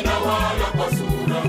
na wala kwa sura,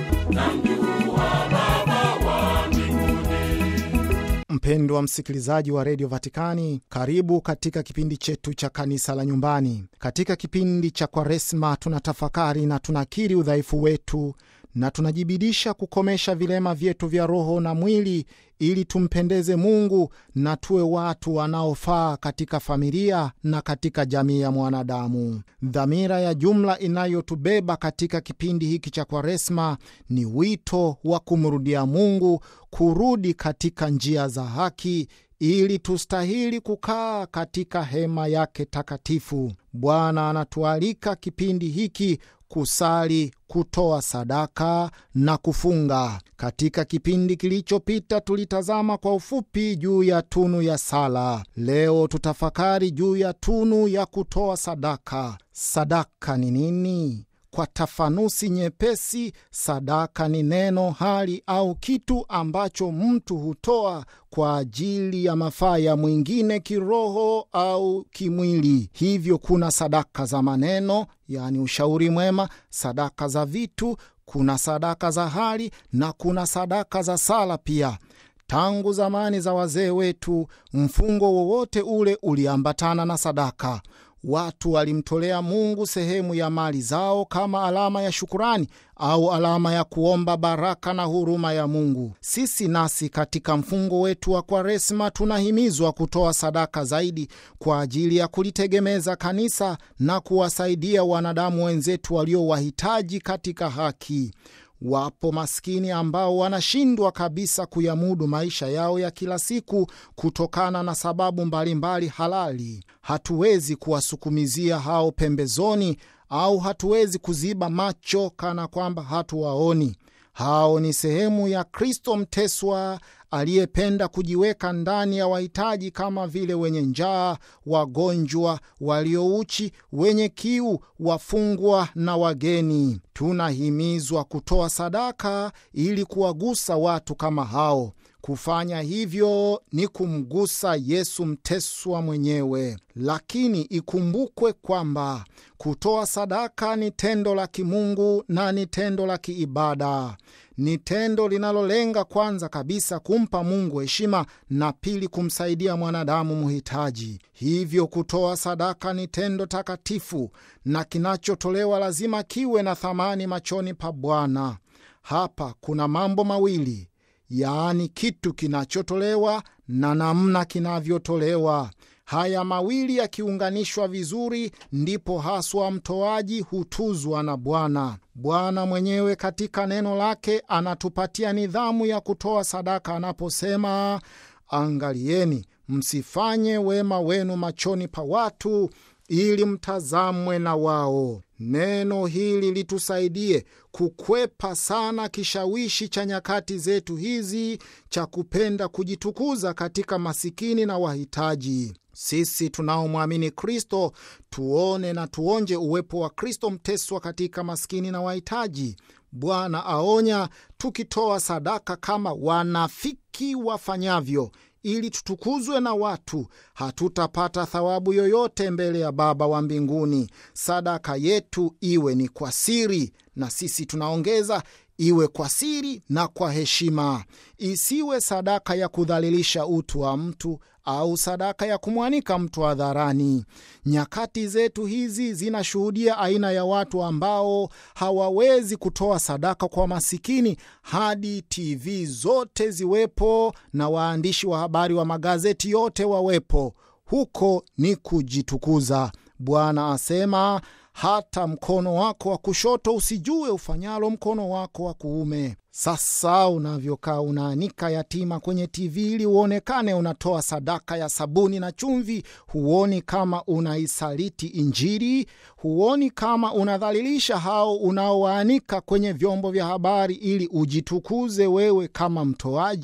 namjua Baba wa mbinguni. Mpendwa msikilizaji wa redio Vatikani, karibu katika kipindi chetu cha kanisa la nyumbani. Katika kipindi cha Kwaresma tunatafakari na tunakiri udhaifu wetu na tunajibidisha kukomesha vilema vyetu vya roho na mwili ili tumpendeze Mungu na tuwe watu wanaofaa katika familia na katika jamii ya mwanadamu. Dhamira ya jumla inayotubeba katika kipindi hiki cha Kwaresma ni wito wa kumrudia Mungu, kurudi katika njia za haki ili tustahili kukaa katika hema yake takatifu. Bwana anatualika kipindi hiki kusali, kutoa sadaka na kufunga. Katika kipindi kilichopita tulitazama kwa ufupi juu ya tunu ya sala. Leo tutafakari juu ya tunu ya kutoa sadaka. Sadaka ni nini? Kwa tafanusi nyepesi, sadaka ni neno, hali au kitu ambacho mtu hutoa kwa ajili ya mafaa ya mwingine kiroho au kimwili. Hivyo kuna sadaka za maneno, yaani ushauri mwema, sadaka za vitu, kuna sadaka za hali na kuna sadaka za sala pia. Tangu zamani za wazee wetu, mfungo wowote ule uliambatana na sadaka. Watu walimtolea Mungu sehemu ya mali zao kama alama ya shukurani au alama ya kuomba baraka na huruma ya Mungu. Sisi nasi katika mfungo wetu wa Kwaresma tunahimizwa kutoa sadaka zaidi kwa ajili ya kulitegemeza kanisa na kuwasaidia wanadamu wenzetu walio wahitaji katika haki. Wapo maskini ambao wanashindwa kabisa kuyamudu maisha yao ya kila siku kutokana na sababu mbalimbali mbali halali. Hatuwezi kuwasukumizia hao pembezoni, au hatuwezi kuziba macho kana kwamba hatuwaoni. Hao ni sehemu ya Kristo mteswa aliyependa kujiweka ndani ya wahitaji kama vile wenye njaa, wagonjwa, waliouchi, wenye kiu, wafungwa na wageni. Tunahimizwa kutoa sadaka ili kuwagusa watu kama hao. Kufanya hivyo ni kumgusa Yesu mteswa mwenyewe. Lakini ikumbukwe kwamba kutoa sadaka ni tendo la kimungu na ni tendo la kiibada. Ni tendo linalolenga kwanza kabisa kumpa Mungu heshima na pili kumsaidia mwanadamu mhitaji. Hivyo kutoa sadaka ni tendo takatifu na kinachotolewa lazima kiwe na thamani machoni pa Bwana. Hapa kuna mambo mawili yaani kitu kinachotolewa na namna kinavyotolewa. Haya mawili yakiunganishwa vizuri, ndipo haswa mtoaji hutuzwa na Bwana. Bwana mwenyewe katika neno lake anatupatia nidhamu ya kutoa sadaka anaposema, angalieni msifanye wema wenu machoni pa watu ili mtazamwe na wao. Neno hili litusaidie kukwepa sana kishawishi cha nyakati zetu hizi cha kupenda kujitukuza katika masikini na wahitaji. Sisi tunaomwamini Kristo tuone na tuonje uwepo wa Kristo mteswa katika maskini na wahitaji. Bwana aonya tukitoa sadaka kama wanafiki wafanyavyo ili tutukuzwe na watu, hatutapata thawabu yoyote mbele ya Baba wa mbinguni. Sadaka yetu iwe ni kwa siri, na sisi tunaongeza iwe kwa siri na kwa heshima. Isiwe sadaka ya kudhalilisha utu wa mtu au sadaka ya kumwanika mtu hadharani. Nyakati zetu hizi zinashuhudia aina ya watu ambao hawawezi kutoa sadaka kwa masikini hadi TV zote ziwepo na waandishi wa habari wa magazeti yote wawepo. Huko ni kujitukuza. Bwana asema hata mkono wako wa kushoto usijue ufanyalo mkono wako wa kuume. Sasa unavyokaa unaanika yatima kwenye TV ili uonekane unatoa sadaka ya sabuni na chumvi, huoni kama unaisaliti Injili? Huoni kama unadhalilisha hao unaowaanika kwenye vyombo vya habari ili ujitukuze wewe kama mtoaji?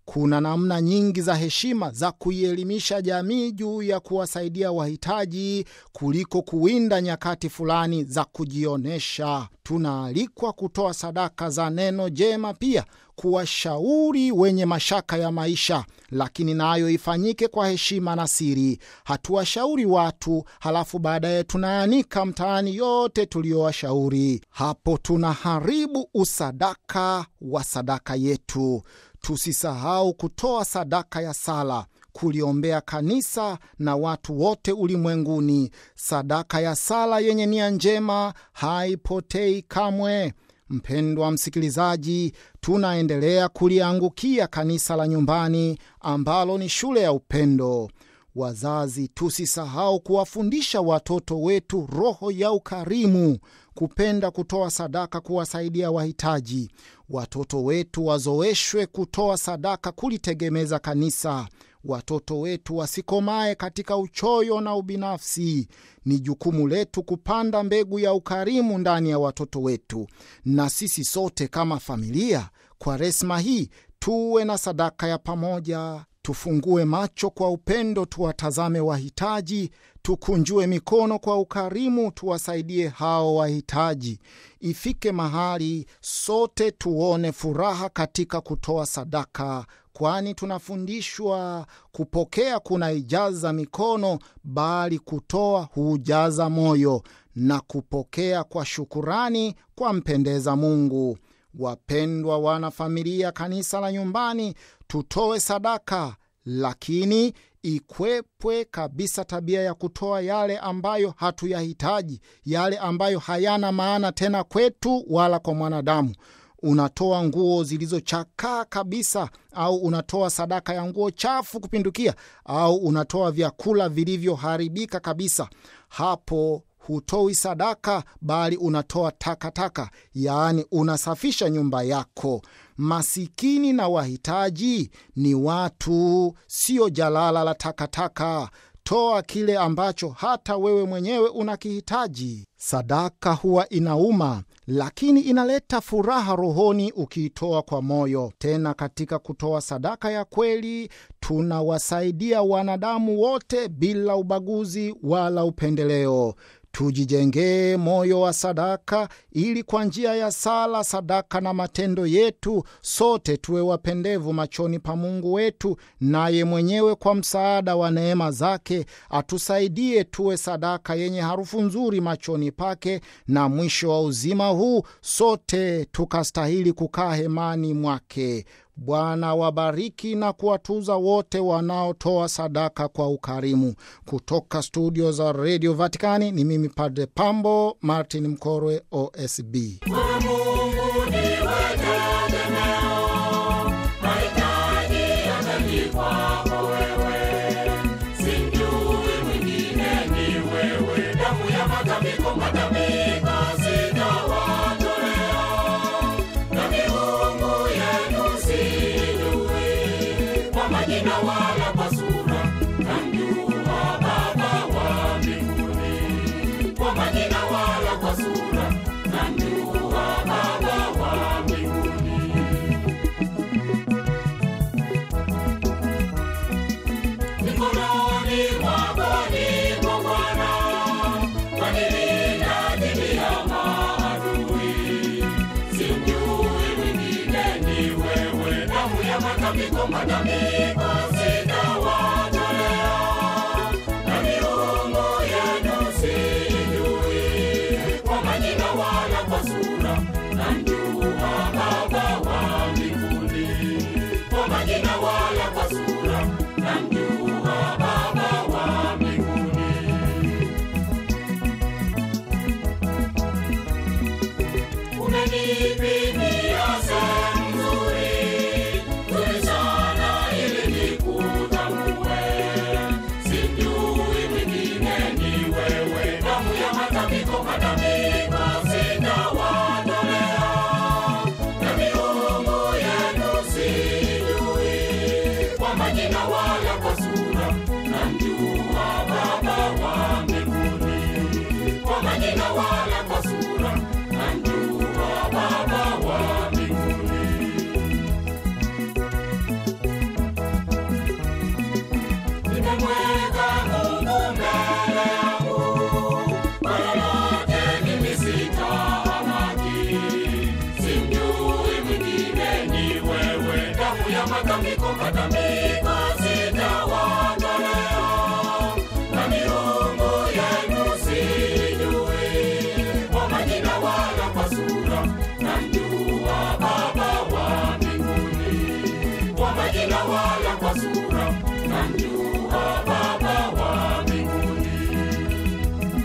Kuna namna nyingi za heshima za kuielimisha jamii juu ya kuwasaidia wahitaji kuliko kuwinda nyakati fulani za kujionyesha. Tunaalikwa kutoa sadaka za neno jema, pia kuwashauri wenye mashaka ya maisha, lakini nayo ifanyike kwa heshima na siri. Hatuwashauri watu halafu baadaye tunaanika mtaani yote tuliyowashauri. Hapo tunaharibu usadaka wa sadaka yetu. Tusisahau kutoa sadaka ya sala, kuliombea kanisa na watu wote ulimwenguni. Sadaka ya sala yenye nia njema haipotei kamwe. Mpendwa msikilizaji, tunaendelea kuliangukia kanisa la nyumbani ambalo ni shule ya upendo. Wazazi, tusisahau kuwafundisha watoto wetu roho ya ukarimu, kupenda kutoa sadaka, kuwasaidia wahitaji. Watoto wetu wazoeshwe kutoa sadaka, kulitegemeza kanisa. Watoto wetu wasikomae katika uchoyo na ubinafsi. Ni jukumu letu kupanda mbegu ya ukarimu ndani ya watoto wetu, na sisi sote kama familia, Kwaresma hii tuwe na sadaka ya pamoja. Tufungue macho kwa upendo, tuwatazame wahitaji, tukunjue mikono kwa ukarimu, tuwasaidie hao wahitaji. Ifike mahali sote tuone furaha katika kutoa sadaka, kwani tunafundishwa kupokea kuna ijaza mikono, bali kutoa hujaza moyo, na kupokea kwa shukurani kwa mpendeza Mungu. Wapendwa wana familia, kanisa la nyumbani, tutoe sadaka, lakini ikwepwe kabisa tabia ya kutoa yale ambayo hatuyahitaji, yale ambayo hayana maana tena kwetu wala kwa mwanadamu. Unatoa nguo zilizochakaa kabisa, au unatoa sadaka ya nguo chafu kupindukia, au unatoa vyakula vilivyoharibika kabisa. Hapo hutoi sadaka bali unatoa takataka, yaani unasafisha nyumba yako. Masikini na wahitaji ni watu, sio jalala la takataka. Toa kile ambacho hata wewe mwenyewe unakihitaji. Sadaka huwa inauma, lakini inaleta furaha rohoni ukiitoa kwa moyo. Tena katika kutoa sadaka ya kweli, tunawasaidia wanadamu wote bila ubaguzi wala upendeleo. Tujijengee moyo wa sadaka ili kwa njia ya sala, sadaka na matendo yetu sote tuwe wapendevu machoni pa Mungu wetu, naye mwenyewe kwa msaada wa neema zake atusaidie tuwe sadaka yenye harufu nzuri machoni pake, na mwisho wa uzima huu sote tukastahili kukaa hemani mwake. Bwana wabariki na kuwatuza wote wanaotoa sadaka kwa ukarimu. Kutoka studio za redio Vatikani ni mimi Padre Pambo Martin Mkorwe, OSB. Wewe Mungu ndiwe tegemeo, mahitaji yote kwako wewe. Simjui mwingine ni wewe, damu ya matambiko matambiko sitawatolea, na miungu yenu sijui, kwa majina wala kwa sura, namjua Baba wa mbinguni, kwa majina wala kwa sura, namjua Baba wa mbinguni. Mikononi mwako niko Bwana, wanilinda dhidi ya maadui. Simjui mwingine ni wewe, damu ya matambiko matambiko sitawatolea, na miungu yenu sijui, kwa majina wala kwa sura, namjua Baba wa mbinguni, kwa majina wala kwa sura, namjua Baba wa mbinguni. Umenipimia sehemu nzuri, nzuri sana ili nikutambue. Simjui mwingine ni wewe, damu ya matambiko matambiko sitawatolea, na miungu yenu sijui, kwa majina wala kwa sura, namjua Baba wa mbinguni, kwa majina wala kwa sura, namjua Baba wa juu ya matambiko matambiko sitawaondolea na miungu yenu sijui kwa majina wala kwa sura namjua baba wa mbinguni kwa majina wala kwa sura namjua